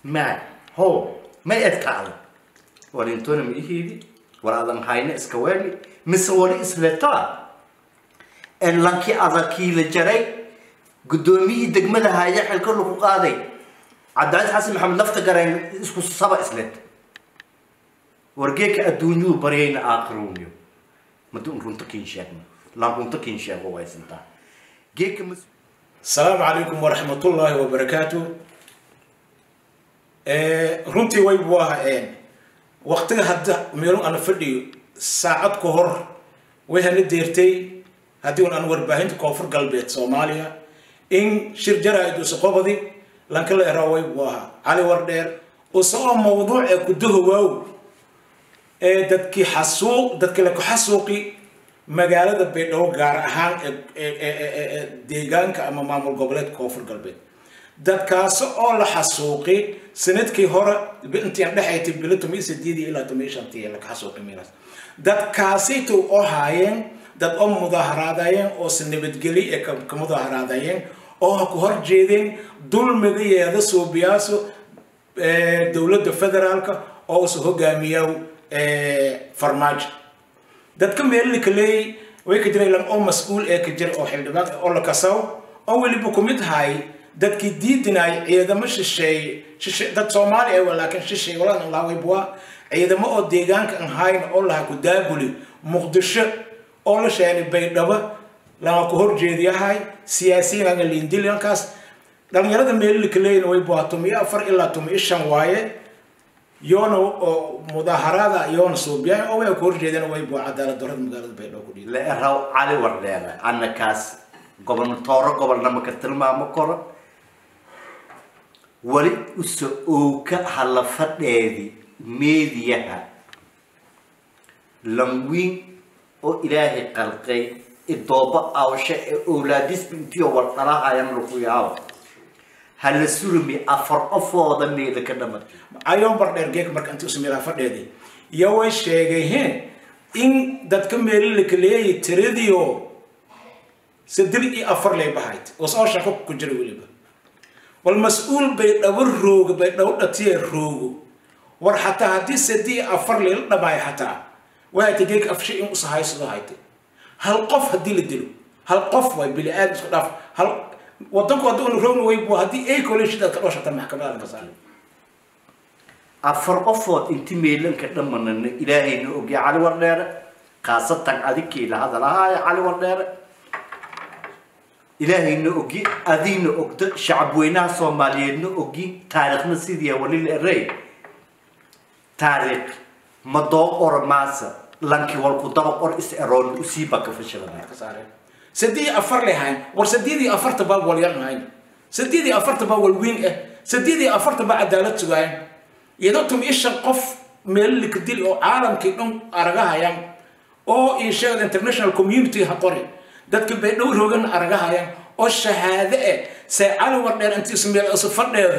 maay ho may edkaada war intona ma ihiidi war adan hayna iska weeli mise wari isletaa en lankii adakii la jaray guddoomiyihii degmada haya xilka lagu qaaday cabdicasiis xasan maxamed lafta garayn isku saba islet wargeeka adduunyuu baryayna aakhirowniyo madun runta kiin sheegna laan runta kiin sheego waysantaa geeka mas السلام عليكم ورحمة الله وبركاته runtii way waaheen waqtiga hadda meelun aan fadhiyo saacad ka hor way hana deertay haddii un aan warbaahinta koonfur galbeed soomaaliya in shir jaraa'id usa qobadi lanka la eraa way waaha cali wardheer usoo mawduuc ee gudaha waaw ee dadkii xasuuq dadkii la ku xasuuqi magaalada baydhabo gaar ahaan ee deegaanka ama maamul goboleed koonfur galbeed dadkaasi oo la xasuuqi sanadkii hore intii dhexaytay bilo tomiyo sideedii ilaa tomiyo shantii laga xasuuqi meelaas dadkaasita oo haayeen dad oo mudaaharaadayeen oo si nabadgeli ee ka mudaaharaadayeen oo ha ku hor jeedeen dulmiga yeeda suubiyaaso dowladda federaalka oo usu hogaamiyaa farmaajo dadka meelilka leeyay way ka jireen oo mas-uul ee ka jira oo xildhibaan oo la kasaw oo weliba ku mid hay dadkii diidinay ciidamo shisheeye shishe dad soomaali ah laakiin shisheeye walaan laawaybuwa ciidamo oo deegaanka aan hayn oo laha ku daabuli muqdisho oo la sheegay baydhabo lama ku horjeediyahay siyaasiyiin aan liindilyankaas dhalinyarada meelilka leeyna way buwa tumiyo afar ilaa tumiyo shan waaye yoona oo mudaaharaada yoona suubiya oo way ku horjeedeen way buu cadaalad darrada magaalada baydhabo ku dhiibay la eraw cali wardheere annakaas gobernatooro gobolnama ka tilmaamo koro wali usa ooka hala fadheedi meediyaha lanwiin oo ilaahay qalqay idooba awshe ee owlaadisba intiyo wardhalahayan lagu yaabo hala surmi afar qofooda meeda ka dhamatay ayoo bardheer geek marka intii usu meelaha fadheeday iyo way sheegayheen in dadka meelilaka leeyahay tiradiio saddex iyo afar lay bahayd oo soo shaqo ku jira weliba wal mas-uul bay dhabo roogo bay dhabo dhatiya roogo war xataa haddii saddex iyo afar layla dhamaayo xataa way haytay geek afshe in usa haysado haytay hal qof haddii la dilo hal qof way bili aadam isku dhaaf hal wadanku haddii una roogna way buu haddii ay koleshidaad ka dhoshata maxkamadaada ka saaray afar qofood inti meelanka dhammanana ilaahayna ogya cali wardheere khaasatan adikii la hadalahaaya cali wardheere ilaahayna ogi adiina ogda shacabweynaha soomaaliyeedna ogi taariikhna sidii wali la erey taariikh madoo ormaasa lanki walku daba qor is eroon usiiba ka fashilana ka saareen saddeed iyo afar lay hayn war saddeed iyo afarta baa wal yar hayn saddeed iyo afarta baa wal weyn ah saddeed iyo afarta baa cadaalad sugaayeen iyadoo tum ishan qof meelilika dil oo caalamkii dhan aragahayaan oo insheegad international community ha qori dadka baydhow roogan aragahayaan oo shahaade eh see cali wardheer intii isu meel isu fadheedo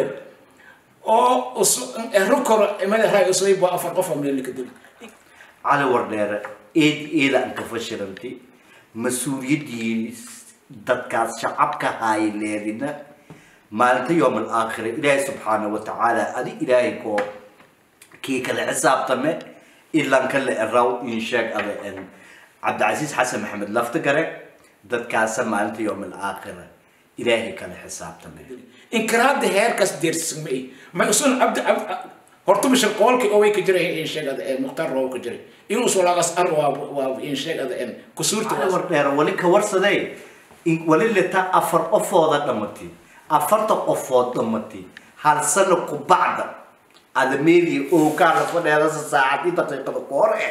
oo ero koro madaxraay usubay baa afar qof oo meelilika dil cali wardheere eed eeda aan ka fashilantay mas-uuliyaddii dadkaas shacabka hayleedina maalinta yowm alaakhira ilaahay subxaana wa tacaala adi ilaahay koo kii kale xisaabtame ilanka la eraw in sheeg ada en cabdicasiis xasan maxamed lafta gare dadkaasa maalinta yowm alaakhira ilaahay kale xisaabtame inkiraada heerkaas deersismay ma usun cabdi horta bishan qoolkii oo way ka jiray in sheegada ee mukhtaar roob ka jiray in usu lagas ar waa waa in sheegada en kusuurta cali wardheere wali ka warsaday in wali leta afar qofooda dhamatay afarta qofood dhamatay hal sano ku bacda adameedii ookaala fadheedasa saacadii daqiiqada ku hor eh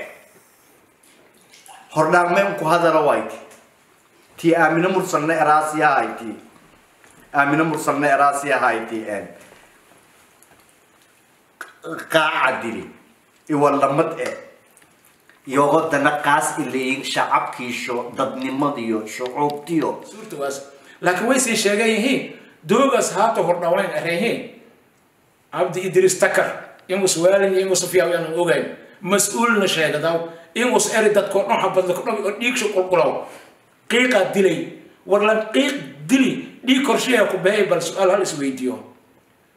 hordhaameen ku hadala wayti tii aamino mursalna eraasiya hayti aamino mursalna eraasiya hayti en qaaca dili iwalamad eh iyagoo dana qaas ilayin shacabkiisho dadnimadiyo shucuubtiyo suurta waas laakiin way sii sheegan yihiin doogaas haata hordhawayn areehiin cabdi idris takar ingus waalin ingus fiyaw aan ogayn mas-uulna sheegadaw ingus eri dadkoo dhan xabadla ku dhaw oo dhiigsha qulqulaw qiiqaa dilay war lan qiiq dili dhiig korsheeya ku beeyay bal su-aal hal isweydiiyo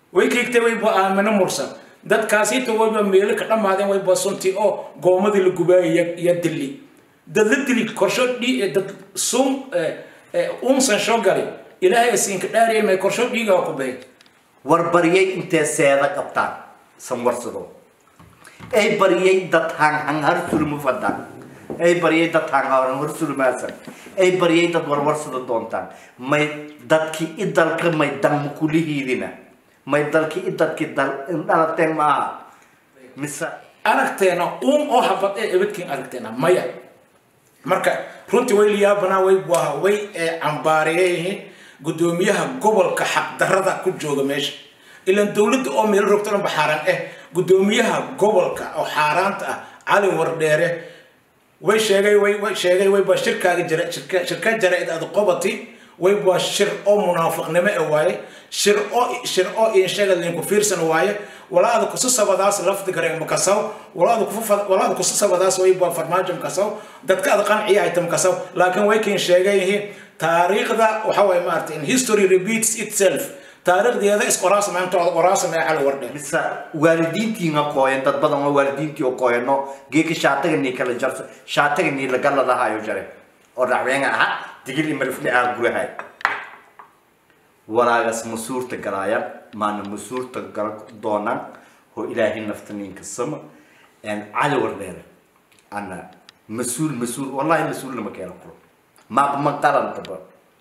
way keegtay wayba aamino mursan dadkaasiita wayba meelo ka dhammaadeen wayba sunti oo goomadii la gubaayay iyo dili dad la dili korsho dhi dad sun unsan soo galay ilaahay siinka dhaariyay may korsho dhiigaa ku baxay war baryay intee seeda qabtaan sanwarsado ay baryay dad hanghar sulmu fadaan ay baryay dad hanghar sulmaasan ay baryay dad warwarsada doontaan may dadkii i dalka may damma kulihiidina may dalkii i dadkii dal dhalateen maaha mise aragteena uun oo habad ee ebadkiin aragteena maya marka runtii way liyaabanaa way buaha way cambaariyeen gudoomiyaha gobolka xaqdarada ku jooga meesha ilaan dowladda oo meel rogto dhanba xaaraan ah gudoomiyaha gobolka oo xaaraanta ah cali wardheere way sheegay way way sheegay way baa shirkaaga jira shirka shirka jaraa'id aad qobati way baa shir oo munaafiqnimo ah waaye shir oo shir oo in sheega linku fiirsan waaye walaada ku sabadaas lafdi gareen makasaw walaada ku walaada ku sabadaas way baa farmaajo makasaw dadka aad qanciya ay tamkasaw laakiin way keen sheegay taariikhda waxa way maartay in history repeats itself taariikhdeeda isqoraas maantooda qoraas ma xal wardhe mise waalidiintiina kooyan dad badan oo waalidiintii oo kooyano geeka shaataga nii kala jarso shaataga nii laga ladahayo jare oo dhacweenga aha digil imarifni ah gurahay waraagas masuurta galaaya maana masuurta gala doonaan oo ilaahay nafta ninka sama cali wardheere ana mas-uul mas-uul wallahi mas-uulna ma keena kuro ma ma qarantaba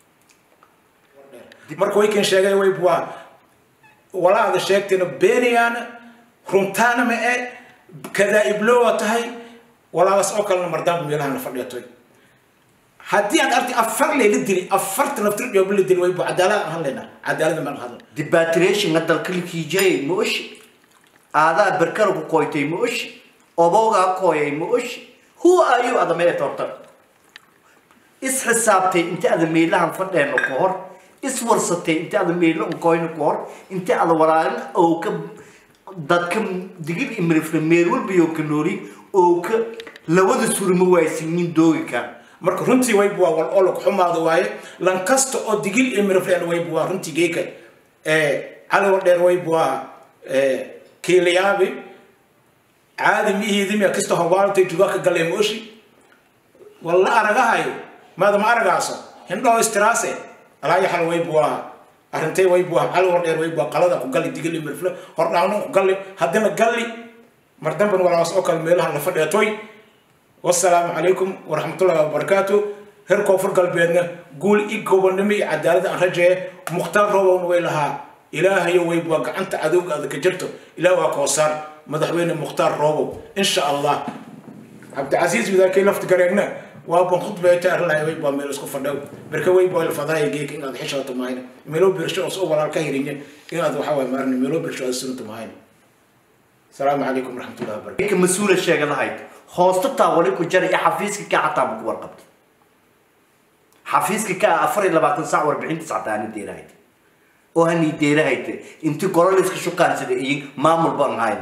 marka way keen sheegay way waa walaada sheegtayna beenayaana runtaana ma e kadaa'iblowa tahay walaadaas oo kalena mardaanba meelahana fadhiyatoy haddii aad arti afar layla dili afarta naftir dhooba la dili way bu cadaalad aan hadlayna cadaalada maan hadla debatration dalka likiijay ma oshi aadaa berkara ku kooytay ma oshi obowgaa kooyay ma oshi who are you ada mee torta is xisaabtay inta ada meelahan fadheeno ka hor is warsatay inta ada meelo unkoyno ka hor inta ada walaagin oo ka dadka digil imirifna meel walbayo ka noori oo ka lawada surma waaysiinin doogi marka runtii way buwaa wal oo lagu xumaado waaye lan kasta oo digil iyo mirifleen way buwaa runtii geeka cali wadheer way buwaa kiilayaabi caadi mihiidimiya kasta hawaaltay juga ka galee mooshi walla aragahayo maada ma aragaaso hindhoo istiraase alaa yaxal way buwaa arrintay way buwaa cali wadheer way buwaa qalada ku gali digil iyo mirifle hordhaawna ku gali haddana galli mar damban walaas oo kale meelaha la fadheetoy والسلام عليكم ورحمة الله وبركاته هر كفر قلبنا قول إيه قبنمي عدالة أن رجع مختار روان ويلها إلهي ويبوك أنت عدوك هذا كجرته إله وكوسار مدحوين مختار روان إن شاء الله عبد العزيز بذا كي لفت قريقنا وابن خطبة يتعر الله ويبوا ميلو سكو فردو بركا ويبوا الفضاء يجيك إن هذا حشرة تماين ميلو برشو أصو ولا الكهرين إن هذا حوى مارني ميلو برشو أصو تماين السلام عليكم ورحمة الله وبركاته ninka mas-uula sheega lahayd hoosta taa wali ku jara iyo xafiiska ka xataa ma ku warqabtay xafiiska ka afar iyo labaatan sac warbixintiis xataa ani deerahayd oo hani deerahayd intii gololiska shukaansada iyo maamul baan hayn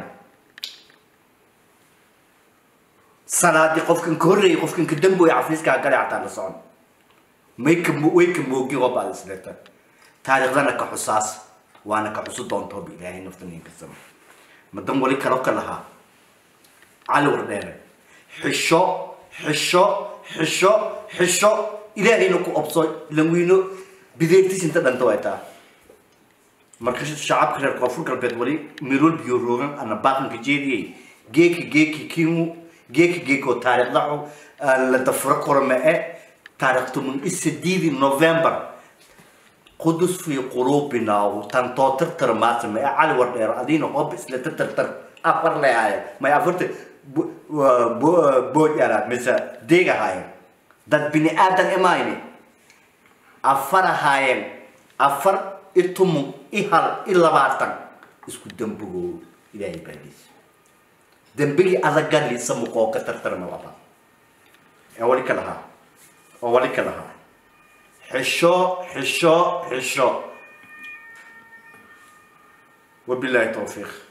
sanaadii qofkan ka horreeyay qofkan ka damboy xafiiska gale xataa la socon may ka way ka moogi oo baad isleeta taariikhdana ka xusaas waana ka xusu doonto bi ilaahay nafta ninka sama madan wali kalo ka lahaa cali wardheere xisho xisho xisho xisho ilaahayna ku obso langwiino bideertiis inta dhanta way taa marka shacabka reer koonfur galbeed wali mirool biyo roogan ana baaqanka jeediyey geeki geeki kiimu geeki geeki oo taariikhda la dafuro korome e taariikh tuman isadiidi november qudus fi qulubina tantoo tirtir maasame ee cali wardheero adiina hoob isla tirtirtir afar leeyahay may afarta bood yaraad mise deeg ahaayeen dad bini aadan imayne afar ahaayeen afar i tumun i hal i labaatan isku dambigoo ilaahay baadiis dambigii adagali samuqoo ka tartarma laba ee wali ka lahaa oo wali ka lahaa xisho xisho xisho wabilaahi towfiiq